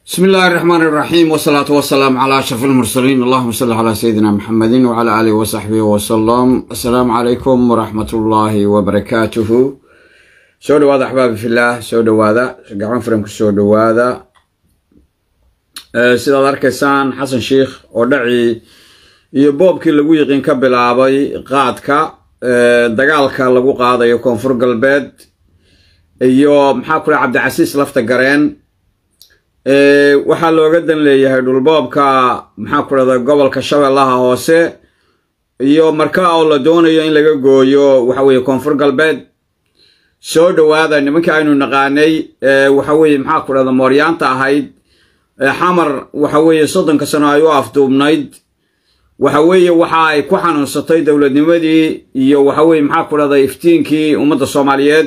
بسم الله الرحمن الرحيم والصلاة والسلام على أشرف المرسلين اللهم صل على سيدنا محمد وعلى آله وصحبه وسلم السلام عليكم ورحمة الله وبركاته soo dhawaada axbaabi fillaah soo dhawaada gacan furanku soo dhawaada sidaad arkaysaan xasan sheikh oo dhacii iyo boobkii lagu yiqiin ka bilaabay qaadka dagaalka lagu qaadayo koonfur galbeed iyo maxaa kule cabdicasiis lafta gareen waxaa looga dan leeyahay dhulboobka maxaa ku dhahda gobolka shabeellaha hoose iyo marka oo la doonayo in laga gooyo waxa weeye koonfur galbeed soo dhawaada nimankii aynu naqaanay waxa weeye maxaa ku dhahda mooryaanta ahayd xamar waxa weeye soddonka sano ay u afduubnayd waxa weeye waxa ay ku xanuunsatay dowladnimadii iyo waxa weeye maxaa ku dhahda iftiinkii ummadda soomaaliyeed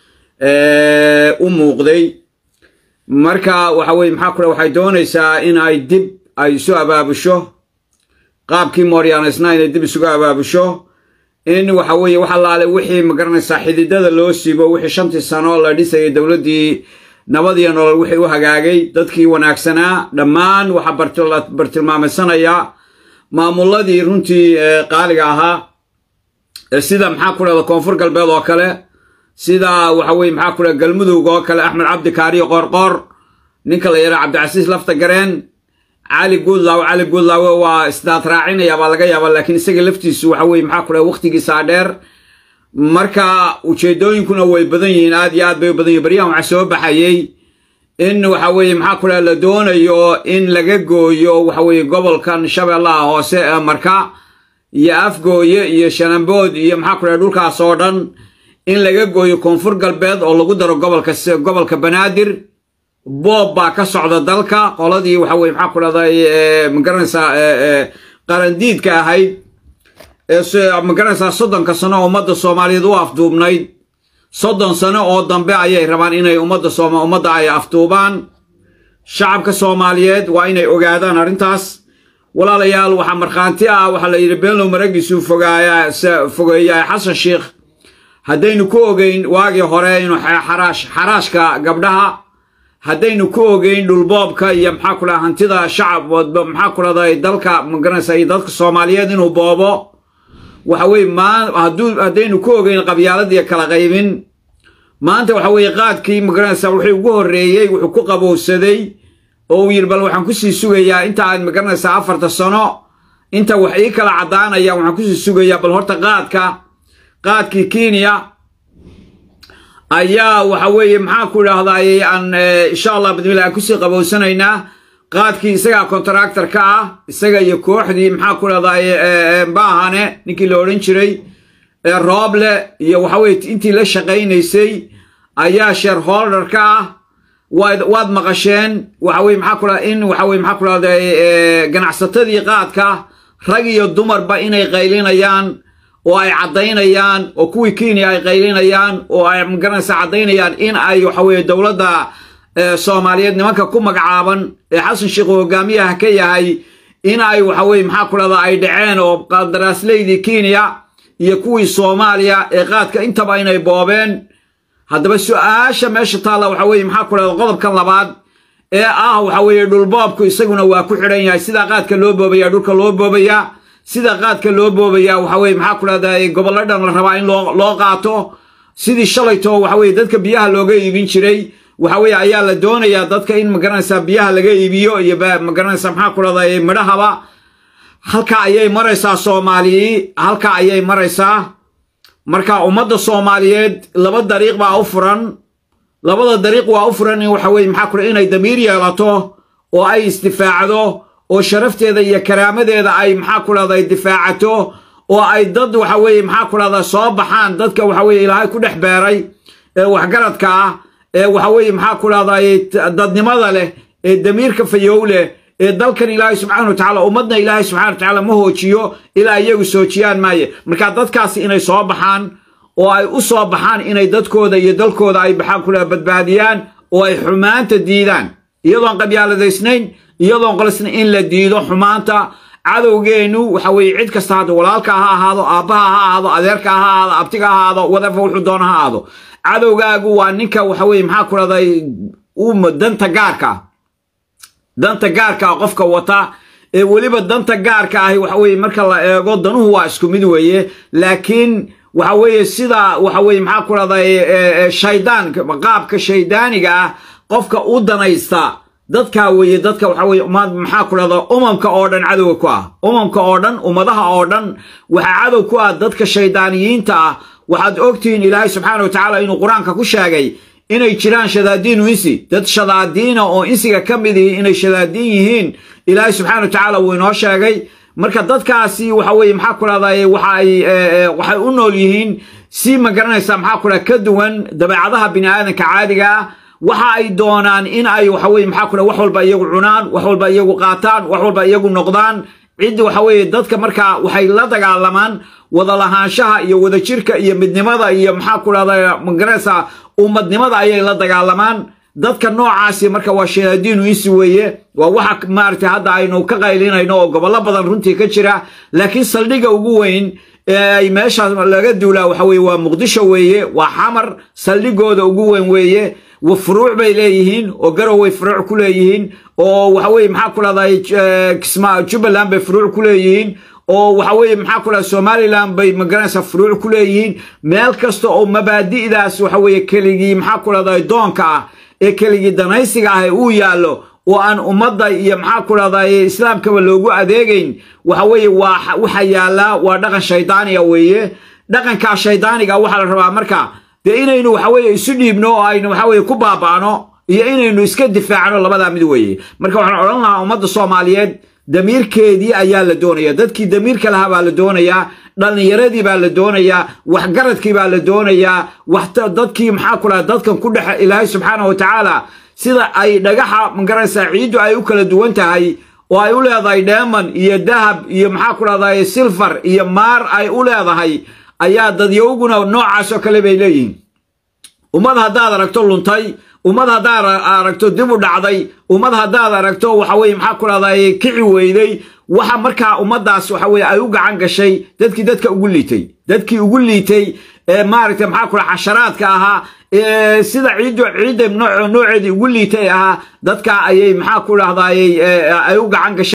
u muuqday marka waxa weye maxaa ku waxay doonaysaa in ay dib ay isu abaabusho qaabkii mooryaanaysna inay dib isugu abaabusho in waxa weeye wax allaale wixii magaranaysaa xididada loo siibo wixii shantii sano la dhisayay dowladdii nabad iyo nolol wixii u hagaagay dadkii wanaagsanaa dhammaan waxaa la bartilmaamaysanaya maamuladii runtii qaaliga ahaa sida maxaa ku dhahda koonfur galbeed oo kale sida waxa weye maxaa ku dhaha galmudug oo kale axmed cabdi kaariyo qoorqoor ninka la yidhaha cabdicasiis lafta gareen cali guudlaawe cali guudlaawe waa isdaad raacinaya baa laga yaaba laakiin isaga laftiisu waxa weye maxaa ku dhaha waqtigiisaa dheer marka ujeedooyinkuna way badan yihiin aad iyo aad bay u badan yihin baryahan waxaa soo baxayey in waxa weeye maxaa ku dhaha la doonayo in laga gooyo waxa weeye gobolkan shabeellaha hoose ee marka iyo afgooye iyo shanambood iyo maxaa ku dhaha dhulkaas oo dhan in laga gooyo koonfur galbeed oo lagu daro gobolka gobolka banaadir boob baa ka socda dalka qoladii waxa weye maxaa ku dhahday magaranaysaa qarandiidka ahayd magaranaysaa soddonka sano ummadda soomaaliyeed u afduubnayd soddon sano oo dambe ayay rabaan inay ummadda sooma ummadda ay afduubaan shacabka soomaaliyeed waa inay ogaadaan arrintaas walaalayaal waxaa markhaanti ah waxaa la yidhi beenlow maragiisuu fogaaya fogeeyaa xasan sheikh haddaynu ku ogeyn waagii hore inuu xaraash xaraashka gabdhaha haddaynu ku ogeyn dhulboobka iyo maxaa ku dhaha hantida shacab maxaa ku dhahday dalka magaranaysa iyo dadka soomaaliyeed inuu boobo waxa weye maa hadduu haddaynu ku ogeyn qabyaaladiiyo kala qaybin maanta waxa weeye qaadkii magaranaysa wixii ugu horreeyey wuxuu ku qabowsaday oo uu yidhi bal waxaan kusii sugayaa inta aad magaranaysaa afarta sano inta wax ii kala caddaanaya waxaan kusii sugayaa bal horta qaadka qaadkii kenya ayaa waxa weeye maxaa ku idhaahdaay aan insha allah bidmillah aan kusii qabowsanaynaa qaadkii isagaa contractor ka ah isaga iyo kooxdii maxaa ku idhahdaay baahane ninkii la odhan jiray rooble iyo waxa weye intii la shaqaynaysay ayaa shareholder ka ah waad waad maqasheen waxa weye maxaa ku dhaha in waxa weye maxaa ku dhahday ganacsatadii qaadka rag iyo dumarba inay qaylinayaan oo ay caddaynayaan oo kuwii kenya ay qaylinayaan oo ay magaranaysa caddaynayaan in ay waxa weye dowladda soomaaliyeed nimanka ku magacaaban ee xasan sheikh hogaamiyaha ka yahay in ay waxa weye maxaa ku dhahda ay dhaceen oo qandaraaslaydii kenya iyo kuwii soomaaliya ee qaadka intaba inay boobeen haddaba su-aasha meesha taalla waxa weye maxaa ku dhahda qodobkan labaad ee ah waxa weeye dhulboobku isaguna waa ku xidhan yahay sidaa qaadka loo boobaya dhulka loo boobaya sida qaadka loo boobaya waxa weye maxaa ku dhahday gobollo dhan la rabaa in loo qaato sidii shalayto waxa weye dadka biyaha looga iibin jiray waxa weye ayaa la doonayaa dadka in magaranaysaa biyaha laga iibiyo iyo magaranaysaa maxaa ku dhahday midhahaba halka ayay maraysaa soomaalii halka ayay maraysaa marka ummadda soomaaliyeed laba dariiq baa u furan labada dariiq waa u furan in waxa weye maxaa ku dhaha inay damiir yeelato oo ay isdifaacdo oo sharafteeda iyo karaamadeeda ay maxaa ku dhahday difaacato oo ay dad waxa weeye maxaa ku dhahda soo baxaan dadka waxa weye ilaahay ku dhex beeray ee waxgaradka ah ee waxa weeye maxaa ku dhahday dadnimada leh ee damiirka fayow leh ee dalkan ilaahay subxaana wa tacala ummadna ilaahay subxana wa tacaala ma hoojiyo ilaa iyagu soojiyaan maaye marka dadkaasi inay soo baxaan oo ay u soo baxaan inay dadkooda iyo dalkooda ay maxaa ku dhaha badbaadiyaan oo ay xumaanta diidaan iyadoon qabyaaladaysnayn iyadoon qolisna in la diido xumaanta cadowgeennu waxa weeye cid kasta hadda walaalka ha ahaado aabbaha ha ahaado adeerka ha ahaado abtiga ha ahaado wadafa wuxuu doona ha ahaado cadowgaagu waa ninka waxa weye maxaa ku dhahday danta gaarka danta gaarka ah qofka wata ee weliba danta gaarka ahi waxa weeye marka la eego danuhu waa isku mid weeye laakiin waxa weeye sida waxa weeye maxaa ku dhahday shaydaan qaabka shaydaaniga ah qofka u danaysta dadkaa weeye dadka waxa weye maxaa ku dhahda umamka oo dhan cadowga ku ah umamka oo dhan ummadaha oo dhan waxaa cadow ku ah dadka shaydaaniyiinta ah waxaad ogtihiin ilaahay subxaana wa tacaala inuu qur-aanka ku sheegay inay jiraan shadaadiinu insi dad shadaadiina oo insiga ka mid ihi inay shadaadiin yihiin ilaahay subxana wa tacaala wuu inoo sheegay marka dadkaasi waxa weye maxaa ku dhahday waxay waxay u nool yihiin si ma garanaysaa maxaa ku dhaha ka duwan dabeecadaha bini aadanka caadiga ah waxa ay doonaan in ay waxa weye maxaa ku dhaha wax walba iyagu cunaan wax walba iyagu qaataan wax walba iyagu noqdaan ciddi waxa weeye dadka markaa waxay la dagaalamaan wada lahaanshaha iyo wadajirka iyo midnimada iyo maxaa ku dhahda magaranaysaa ummadnimada ayay la dagaalamaan dadka noocaasi marka waa shayaadiinu insi weeye waa waxa maaragtay hadda aynu ka qaylinayno oo gobollo badan runtii ka jira laakiin saldhigga ugu weyn ee ay meeshaas laga duulaa waxa weye waa muqdisho weeye waa xamar saldhigooda ugu weyn weeye furuuc bay leeyihiin oo garoway furuuc ku leeyihiin oo waxa weye maxaa ku dhahday kisma jubbaland bay furuuc ku leeyihiin oo waxa weeye maxaa ku dhaha somalilan bay magaranaysaa furuuc ku leeyihiin meel kasta oo mabaadi'daas waxa weeye keligii maxaa ku dhahday doonka ah ee keligii danaysiga ah ee uu yaallo oo aan ummadda iyo maxaa ku dhahday islaamkaba loogu adeegayn waxa weeye waa waxa yaallaa waa dhaqan shaydaaniga weeye dhaqankaa shaydaaniga waxaa la rabaa marka dee inaynu waxa weeye isu dhiibno oo aynu waxa weeye ku baaba'no iyo inaynu iska difaacno labadaa mid weeye marka waxaan odhan lahaa ummadda soomaaliyeed damiirkeedii ayaa la doonaya dadkii damiirka lahaa baa la doonayaa dhallinyaradii baa la doonayaa waxgaradkii baa la doonayaa dadkii maxaa ku dhaha dadkan ku dhex ilaahay subxaana wa tacaala sida ay dhagaxa magaranaysaa ciiddu ay u kala duwan tahay oo ay u leedahay dheeman iyo dahab iyo maxaa ku dhahday silfar iyo maar ay u leedahay ayaa dadyowguna noocaas oo kale bay leeyihiin ummad haddaad aragto luntay ummad haddaad aragto dib u dhacday ummad haddaad aragto waxa weye maxaa ku dhahday kici weyday waxa markaa ummaddaas waxa weye ay u gacan gashay dadkii dadka ugu liitay dadkii ugu liitay ee maaragtay maxaa ku dhaha xasharaadka ahaa ee sida ciiddu ciidda nooceedii ugu liitay ahaa dadka ayay maxaa ku dhahday ay u gacan gashay